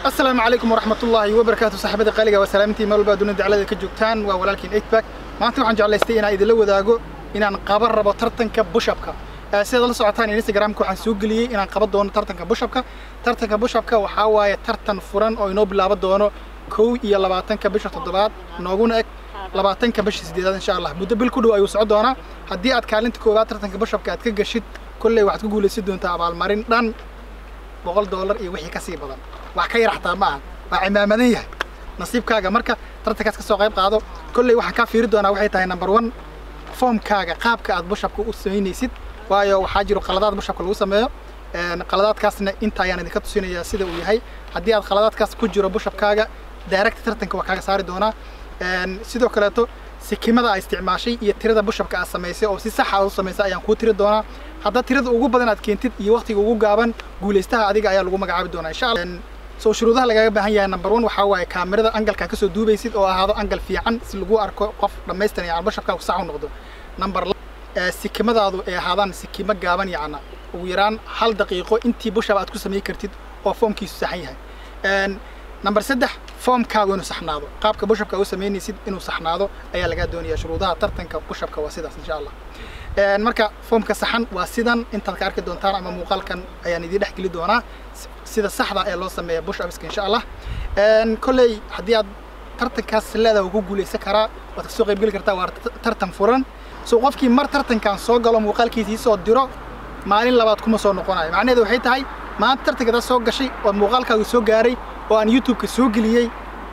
asalaamu calaykum waraxmatullaahi wabarakaatu saaxiibada qaaliga waa salaamintii meel walba dunida daclada ka joogtaan waa walaalkiin eightback maanta waxaan jeclaystay inaan idinla wadaago inaan qaban rabo tartanka bushapka sidaad la socotaan instagramka waxaan soo geliyey inaan qaban doono tartanka bushapka tartanka bushapka waxaa waaye tartan furan oo inoo bilaaban doono kow iyo labaatanka bisha toddobaad nooguna eg labaatanka bisha sideedaad insha allah muddo bil ku dhow ayuu socon doonaa haddii aad kaalinta koowaad tartanka bushapka aad ka gashid kolley waxaad ku guulaysan doontaa abaalmarin dhan boqol doolar iyo wixii ka sii badan wax ka yar xataa ma aha waa cimaamadan yahay nasiibkaaga marka tartankaas ka soo qayb qaado kolley waxaan kaa fiiri doonaa waxay tahay number one foomkaaga qaabka aad bushapka u samaynaysid waayo waxaa jiro qaladaad bushapka lagu sameeyo qaladaadkaasna inta ayaan idinka tusinayaa sida uu yahay haddii aad qaladaadkaas ku jiro bushapkaaga direct tartanka waa kaaga saari doonaa sidoo kaleeto sikimada aad isticmaashay iyo tirada bushapka aad samaysay oo si sax aad u samaysay ayaan kuu tiri doonaa haddaad tirada ugu badan aad keentid iyo waqtiga ugu gaaban guulaystaha adiga ayaa lagu magacaabi doonaa insha allah soo shuruudaha lagaga baahan yahay number one waxaa waaye kaamirada angalkaa kasoo duubaysid oo ahaado angal fiican si lagu arko qof dhammaystiran yacni bushapkaagu sax u noqdo number sikimadaadu ay ahaadaan sikimo gaaban yacna ugu yaraan hal daqiiqo intii bushap aad ku samayn kartid oo foomkiisu saxan yahay number saddex foomkaagu inuu saxnaado qaabka bushapka u samaynaysid inuu saxnaado ayaa lagaa doonaya shuruudaha tartanka bushapka waa sidaas insha allah marka foomka saxan waa sidan intaad ka arki doontaan ama muuqaalkan ayaan idiin dhex geli doonaa sida saxda ee loo sameeya bushapska insha allah kolley haddii aad tartankaas leedaha ku guulaysan karaa waad kasoo qayb geli kartaa waa tartan furan so qofkii mar tartankan soo galo muuqaalkiisii soo diro maalin labaad kuma soo noqonayo macnaheedu waxay tahay maanta tartankadaa soo gashay oo muuqaalkaaga soo gaaray oo aan youtube-ka soo geliyey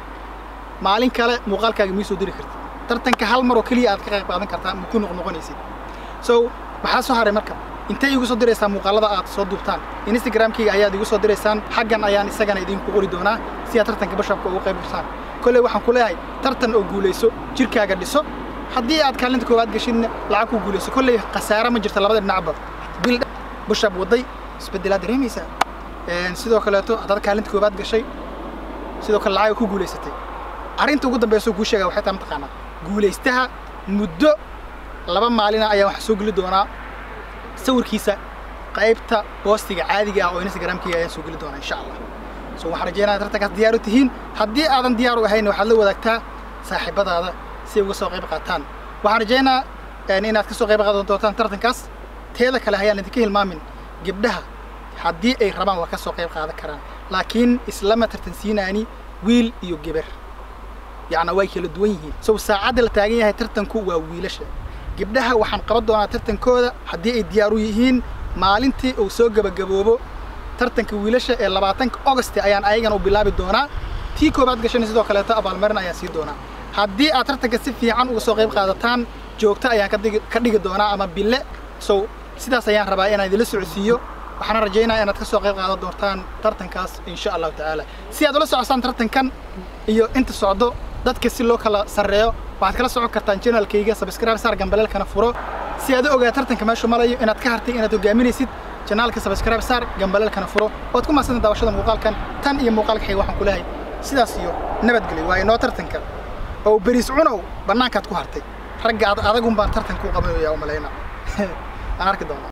maalin kale muuqaalkaaga mii soo diri kartid tartanka hal mar oo keliya aad ka qayb qaadan kartaa ma ku noqnoqonaysid so maxaa soo haray marka intay igu soo diraysaa muuqaalada aad soo duubtaan instagramkayga ayaad igu soo diraysaan xaggan ayaan isagana idinku qori doonaa si aad tartanka bushapka ugu qayb gashaan kolley waxaan ku leeyahay tartan oo guulayso jirkaaga dhiso haddii aad kaalinta koowaad gashidna lacag ku guulayso kolley khasaare ma jirta labada dhinacba bil bushap waday isbeddelaad dareemaysaa sidoo kaleeto haddaad kaalinta koowaad gashay sidoo kale lacag ku guulaysatay arrinta ugu dambaysa kuu sheegaa waxay tahay mataqaanaa guulaystaha muddo laba maalina ayaan waxaa soo geli doonaa sawirkiisa qaybta boostiga caadiga ah oo instagramkayga ayaan soo geli doonaa insha allah so waxaan rajeynaya tartankaas diyaar u tihiin haddii aadan diyaar u ahayn waxaad la wadaagtaa saaxiibadaada si ay uga soo qayb qaataan waxaan rajeynaa inaad ka soo qayb qaadan doontaan tartankaas teeda kale hayaan idinka hilmaamin gabdhaha haddii ay rabaan waa ka soo qayb qaadan karaan laakiin islama tartansiinaani wiil iyo geber yacna way kala duwan yihiin sow saacadda la taagan yahay tartanku waa wiilasha gabdhaha waxaan qaban doonaa tartankooda haddii ay diyaar u yihiin maalintii uu soo gebagaboobo tartanka wiilasha ee labaatanka augost ayaan ayagana u bilaabi doonaa tii koobaad gashana sidoo kaleeto abaalmarin ayaan sii doonaa haddii aad tartanka si fiican uga soo qayb qaadataan joogto ayaan ka dhigi doonaa ama bille sow sidaas ayaan rabaa inaan idinla socodsiiyo waxaana rajaynaya inaad ka soo qayb qaadan doontaan tartankaas insha allahu tacaala si aad ula socosaan tartankan iyo inta socdo dadka si loo kala sarreeyo waxaad kala socon kartaan janaalkayga sabscribe saar gambaleelkana furo si aad u ogaa tartanka meeshu malayo inaad ka hartay inaad hogaaminaysid janaalka sabscribe saar gambaleelkana furo waad ku mahadsantahay daawashada muuqaalkan tan iyo muuqaalka xiga waxaan ku leehay sidaas iyo nabadgelyo waa inoo tartanka oo beriis cunow bannaankaad ku hartay ragga adagun baan tartanka u qabanaya u malayna aan arki doonaa